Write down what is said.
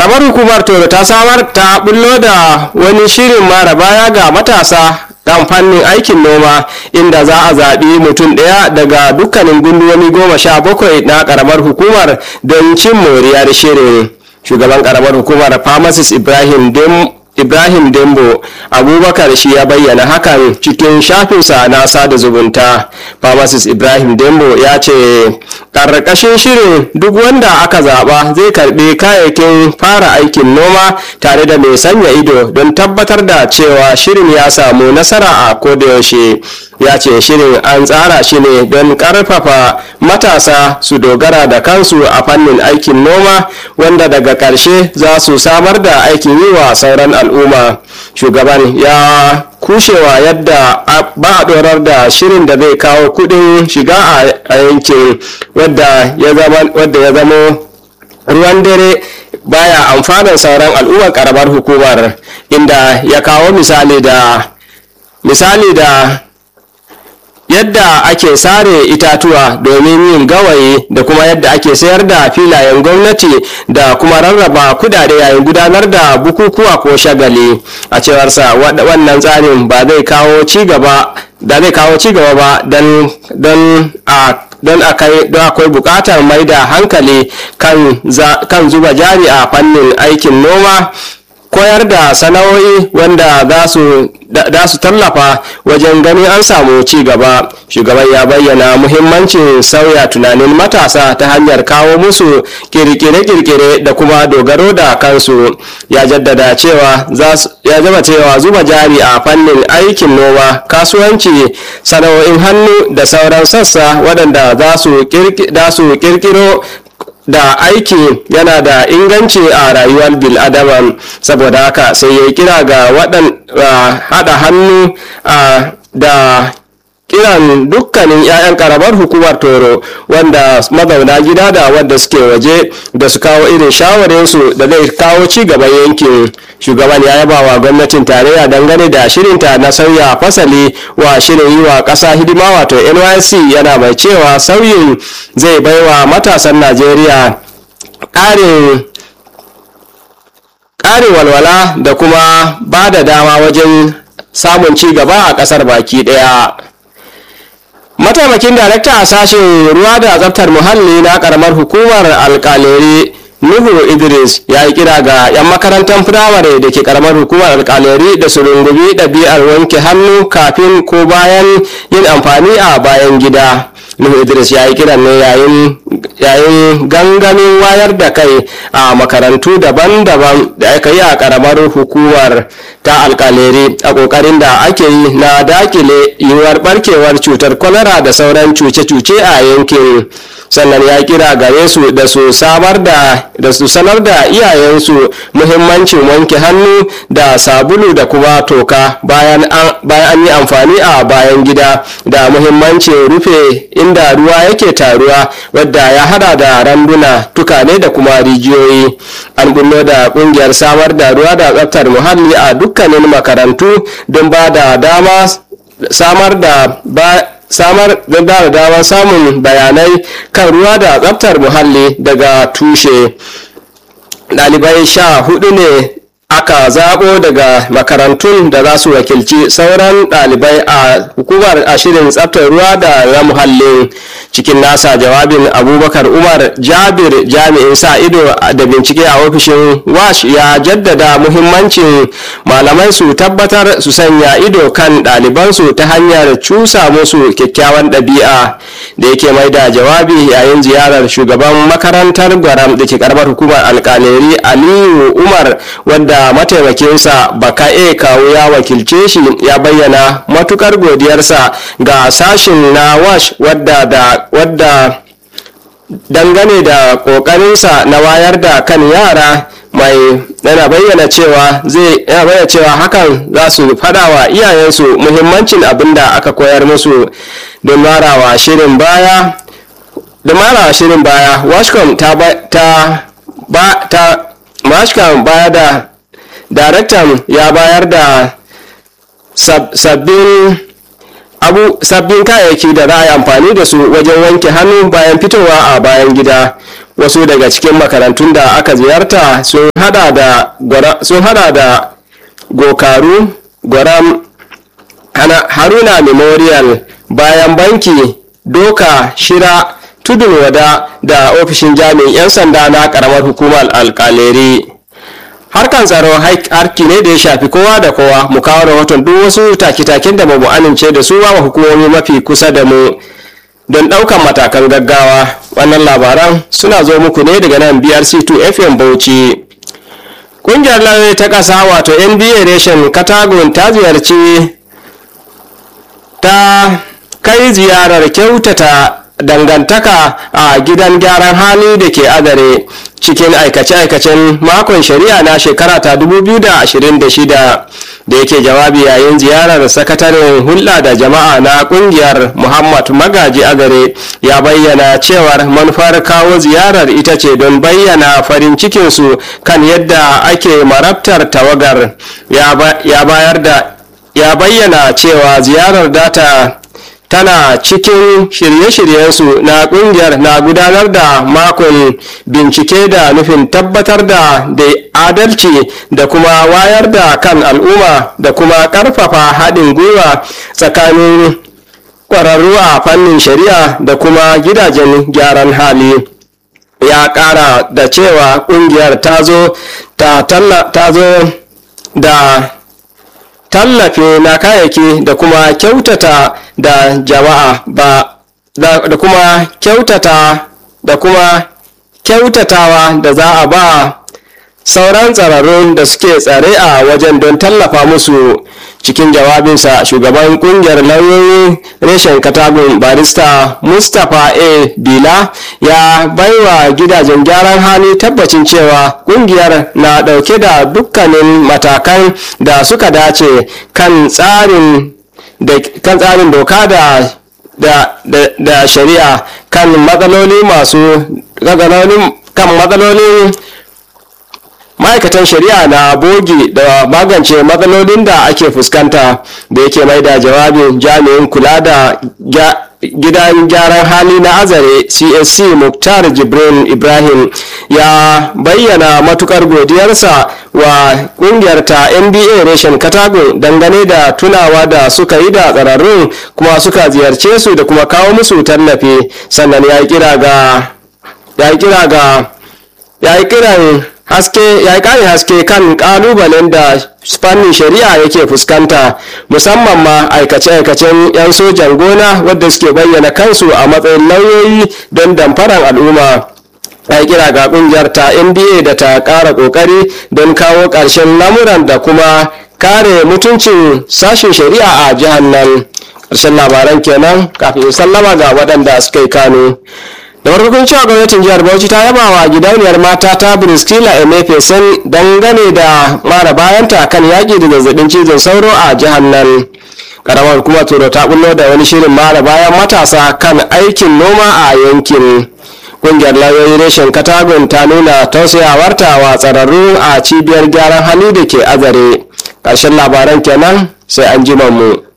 karamar hukumar toro ta samar ta bullo da wani shirin mara baya ga matasa kan fannin aikin noma inda za a zaɓi mutum ɗaya daga dukkanin gunduwani goma sha bakwai na karamar hukumar don cin moriyar shirin shugaban karamar hukumar pharmacist ibrahim dem ibrahim dembo abubakar shi ya bayyana hakan cikin shafinsa na sada zubunta pharmacist ibrahim dembo ya ce ƙarƙashin shirin duk wanda aka zaɓa zai karɓi kayayyakin fara aikin noma tare da mai sanya ido don tabbatar da cewa shirin ya samu nasara a kodayaushe ya ce shirin an tsara shi ne don ƙarfafa matasa su dogara da kansu a fannin aikin noma wanda daga ƙarshe za su samar da aikin yi wa sauran al'umma shugaban ya kushewa yadda ba a dorar da shirin da zai kawo kudin shiga a yankin wadda ya zama ruwan dare baya amfanin sauran al'ummar karamar hukumar inda ya kawo misali da misali da yadda ake sare itatuwa domin yin gawayi da kuma yadda ake sayar da filayen gwamnati da kuma rarraba kudade yayin gudanar da bukukuwa ko shagali a cewarsa wannan tsarin ba zai kawo cigaba da zai kawo cigaba ba don a don akwai bukatar mai da hankali kan zuba jari a fannin aikin noma koyar da sana'o'i wanda za su tallafa wajen ganin an samu ci gaba shugaban ya bayyana muhimmancin sauya tunanin matasa ta hanyar kawo musu kirkire-kirkire da kuma dogaro da kansu ya jaddada cewa ya zama cewa zuba jari a fannin aikin noma kasuwanci sana'o'in hannu da sauran sassa waɗanda za su kirkiro da aiki yana da inganci a rayuwar bil'adama saboda haka sai ya kira ga waɗan haɗa hannu da kiran dukkanin 'ya'yan karamar hukumar toro wanda mazauna gida da wadda suke waje da su kawo irin shawarinsu da zai kawo ci gaban yankin shugaban ya yaba wa gwamnatin tarayya dangane da shirinta na sauya fasali wa shirin yi wa ƙasa hidima wato nysc yana mai cewa sauyin zai baiwa matasan najeriya ƙarin ƙarin walwala da kuma ba da dama wajen samun ci gaba a ƙasar baki ɗaya mataimakin darakta a sashen ruwa da tsaftar muhalli na karamar hukumar alkaleri nuhu idris ya yi kira ga 'yan makarantar firamare da ke karamar hukumar alkaleri da su rungumi ɗabi'ar wanke hannu kafin ko bayan yin amfani a bayan gida nuhu idris ya yi kiran ne yayin gangamin wayar da kai a makarantu daban-daban da aka yi a karamar hukumar ta alkaleri a kokarin da ake yi na dakile yiwuwar barkewar cutar kwalara da sauran cuce-cuce a yankin sannan ya kira gare su da su samar da da su sanar da iyayensu muhimmancin wanke hannu da sabulu da kuma toka bayan an yi amfani a bayan gida da muhimmancin rufe inda ruwa yake taruwa wadda ya hada da randuna tukane da kuma rijiyoyi an bullo da kungiyar samar da ruwa da tsaftar muhalli a dukkanin makarantu don ba da dama samar da samar da damar samun bayanai kan ruwa da tsaftar muhalli daga tushe ɗalibai sha hudu ne aka zaɓo daga makarantun da za su wakilci sauran ɗalibai a hukumar ashirin tsaftar ruwa da na muhallin cikin nasa jawabin abubakar umar jabir jami'in sa ido da bincike a ofishin wash ya jaddada muhimmancin malamai su tabbatar su sanya ido kan ɗalibansu ta hanyar cusa musu kyakkyawan ɗabi'a da yake mai da jawabi yayin ziyarar shugaban makarantar gwaram da ke karamar hukumar alkaleri aliyu umar wadda mataimakinsa baka e kawo ya wakilce shi ya bayyana matukar godiyarsa ga sashin na wash wadda da wadda dangane da kokarinsa na wayar da kan yara mai yana bayyana cewa zai yana bayyana cewa hakan za su fada wa iyayensu muhimmancin abin da aka koyar musu don marawa shirin baya da marawa shirin baya washcom ta ta ba ta washcom baya da daraktan ya bayar da sabbin abu sabbin kayayyaki da za a yi amfani da su wajen wanke hannu bayan fitowa a bayan gida wasu daga cikin makarantun da aka ziyarta sun hada da gokaru gwaram haruna memorial bayan banki doka shira tudun wada da ofishin jami'in 'yan sanda na karamar hukumar alkaleri harkan tsaro harki ne da ya shafi kowa da kowa mu kawo rahoton duk wasu take-taken da ba mu amince da su ba hukumomi mafi kusa da mu don ɗaukan matakan gaggawa wannan labaran suna zo muku ne daga nan brc2 fm bauchi ƙungiyar lauyoyi ta ƙasa wato nba reshen katagun ta ziyarci ta kai ziyarar kyautata dangantaka a gidan gyaran hali da ke adare cikin aikace-aikacen makon shari'a na shekara ta 2026 da yake jawabi yayin ziyarar sakataren hulɗa da jama'a na ƙungiyar muhammad magaji agare ya bayyana cewar manufar kawo ziyarar ita ce don bayyana farin cikinsu kan yadda ake marabtar tawagar ya bayar da ya bayyana cewa ziyarar data tana cikin shirye-shiryensu na kungiyar na gudanar da makon bincike da nufin tabbatar da da adalci da kuma wayar da kan al'umma da kuma karfafa haɗin gwiwa tsakanin ƙwararru a fannin shari'a da kuma gidajen gyaran hali ya ƙara da cewa ƙungiyar ta zo da tallafi na kayayyaki da kuma kyautata da jama'a ba da kuma kyautata da kuma kyautatawa da za a ba sauran tsararrun da suke tsare a wajen don tallafa musu cikin jawabinsa shugaban kungiyar lauyoyi reshen katagun barista mustapha a bila ya baiwa gidajen gyaran hali tabbacin cewa kungiyar na dauke da dukkanin matakan da suka dace kan tsarin kan tsarin doka da da, da, da shari'a kan matsaloli masu kan matsalolin ma'aikatan shari'a na bogi da magance matsalolin da ake fuskanta da yake mai da jawabin jami'in kula da gidan gyaran hali na azare csc muktar jibrin ibrahim ya bayyana matukar godiyarsa wa kungiyar ta nba reshen katago dangane da tunawa da suka yi da tsararrun kuma suka ziyarce su da kuma kawo musu tallafi sannan ya kira ga ya kira ga ya yi kiran haske ya kare haske kan kalubalen da fannin shari'a yake fuskanta musamman ma aikace-aikacen 'yan sojan gona wadda suke bayyana kansu a matsayin lauyoyi don damfarar al'umma ya kira ga kungiyar ta nba da ta kara kokari don kawo ƙarshen lamuran da kuma kare mutuncin sashen shari'a a jihar nan ƙarshen labaran kenan kafin sallama ga waɗanda suka yi kano da farkon cewa gwamnatin jihar bauchi ta yaba wa gidauniyar mata ta briskila emefesen dangane da mara bayanta kan yaƙi da zazzabin cizon sauro a jihar nan karamar kuma turo ta bullo da wani shirin mara bayan matasa kan aikin noma a yankin kungiyar lauyoyi reshen katagun ta nuna tausayawarta wa tsararru a cibiyar gyaran hali da ke azare ƙarshen labaran kenan sai an ji mu.